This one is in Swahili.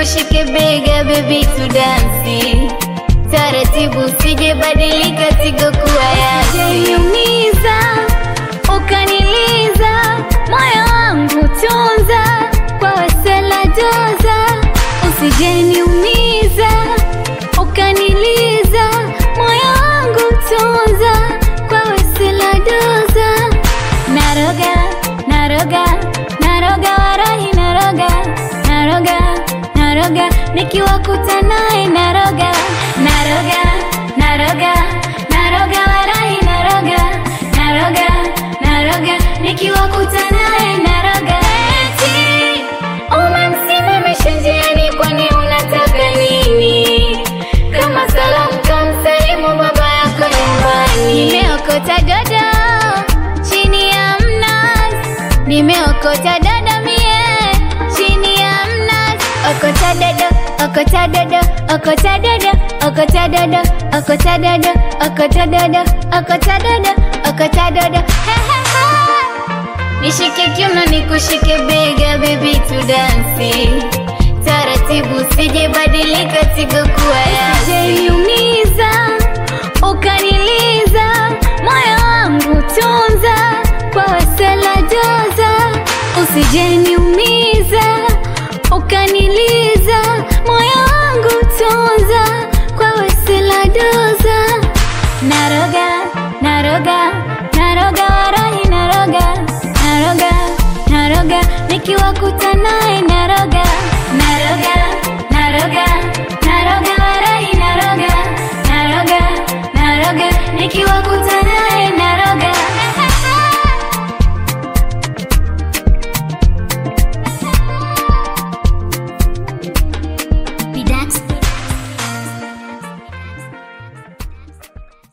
nikushike bega baby tudansi taratibu, usije badilika tigo kuwa yasi ukaniliza moyo wangu tunza kwa wasela joza, usijeniumiza ukaniliza moyo wangu tunza kwa wasela doza. Naroga, naroga, naroga warahi naroga, naroga, naroga nikiwakuta naye naroga, naroga, naroga, naroga warahi naroga, naroga, naroga nikiwakuta naye naroga. Eti umemsimamisha njiani, kwani unataka nini? Kama salamu kamsalimu baba yako nyumbani. Nimeokota dodo chini ya mnazi, nimeokota dodo mie chini ya mnazi. Okota dodo, okota dodo, okota dodo, okota dodo, okota dodo, okota dodo, okota dodo, okota dodo. He he he. Nishike kiuno nikushike bega baby tudansi taratibu, usije badilika tigo kuwa yasi. Usijeniumiza ukaniliza moyo wangu tunza kwa wasela joza, usijeniumiza ukaniliza